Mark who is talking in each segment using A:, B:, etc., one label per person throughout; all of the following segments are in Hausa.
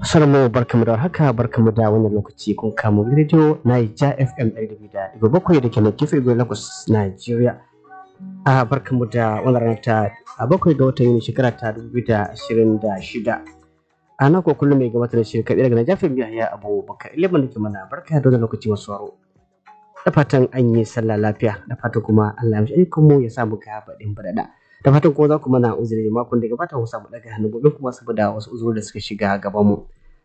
A: Sarmu barkamu da haka barkamu da wannan lokaci kun kamo rediyo Naija FM ɗari da ɗigo bakwai da ke na gefe Igwe Lagos Nigeria. A barkamu da wannan rana ta a bakwai ga watan Yuni shekara ta dubu biyu da ashirin da shida. A nan ko kullum mai gabatar da shirin kaɗai daga Naija FM ya Abu Bakar Ilimin da ke mana barka da wannan lokaci masu waro. Da fatan an yi sallah lafiya da fatan kuma Allah ya mishi ayyukanmu ya samu ga baɗin baɗaɗa. da fatan ko za ku mana uzuri makon da gabata mu samu daga hannu gobe kuma saboda wasu uzuri da suka shiga gaban mu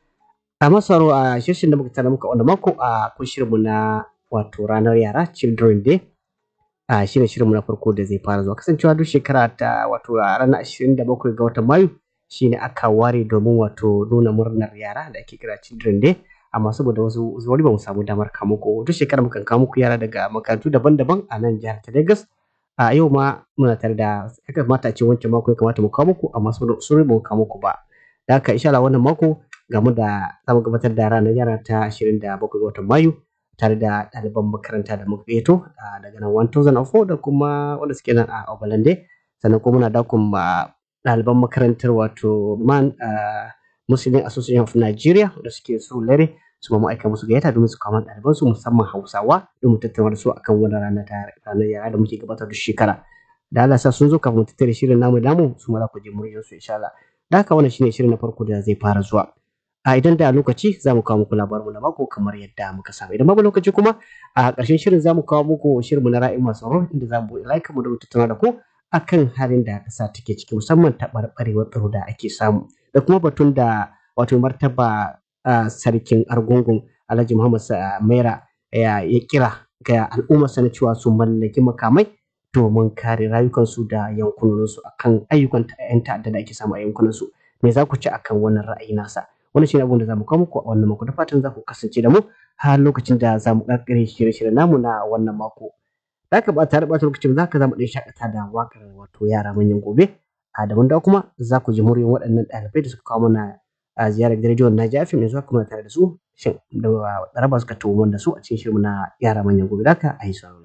A: a masaro a shirin da muka tana muka wanda mako a kun shirinmu na wato ranar yara children day a shine shirinmu na farko da zai fara zuwa kasancewa duk shekara ta wato a ranar 27 ga watan mayu shine aka ware domin wato nuna murnar yara da ake kira children day amma saboda wasu uzuri ba mu samu damar kamo ko duk shekara mukan kawo muku yara daga makarantu daban-daban a nan jihar ta Lagos a yau ma muna tare da ya kamata a ce wancan mako ya kamata mu kawo muku amma sun ba mu kawo muku ba da haka insha Allah wannan mako game da zamu gabatar da ranar yara ta 27 ga watan Mayu tare da ɗaliban makaranta da muka gayyato daga nan 1004 da kuma wanda suke nan a Obalande sannan kuma muna dakon ɗaliban makarantar wato man Muslim Association of Nigeria da suke so lare su ma aika musu gayyata domin su kama ɗaliban su musamman Hausawa don mu tattauna da su akan wannan rana ta ranar yara da muke gabatar da shekara. Da Allah sa sun zo kafin mu tattara shirin namu namu su ma za ku je muryar su insha Allah. Da haka wannan shine shirin na farko da zai fara zuwa. A idan da lokaci za mu kawo muku labarinmu na mako kamar yadda muka saba. Idan babu lokaci kuma a ƙarshen shirin za mu kawo muku shirinmu na ra'ayin masu tsaro inda za mu buɗe like mu da mu tattauna da ku akan halin da ƙasa take ciki musamman taɓarɓarewar tsaro da ake samu da kuma batun da wato martaba Uh, sarkin argungun alhaji muhammad maira ya kira ga al'ummarsa na cewa su mallaki makamai domin kare rayukansu da yankunansu akan ayyukan 'yan ta'adda da ake samu a yankunansu me za ku ci akan wannan ra'ayi nasa wannan shi ne abin da za mu kawo muku a wannan mako da fatan za ku kasance da mu har lokacin da za mu ƙarƙare shirye-shiryen namu na wannan mako da ka ba tare ɓata lokacin za ka za mu ɗan shakata da waƙar wato yara manyan gobe a daban da kuma za ku ji muryoyin waɗannan ɗalibai da suka kawo mana a ziyarar rediyon na jafi mai zuwa kuma tare da su shin da raba suka tuwo da su a cikin shirin na yara manyan gobe da ka a yi sauraro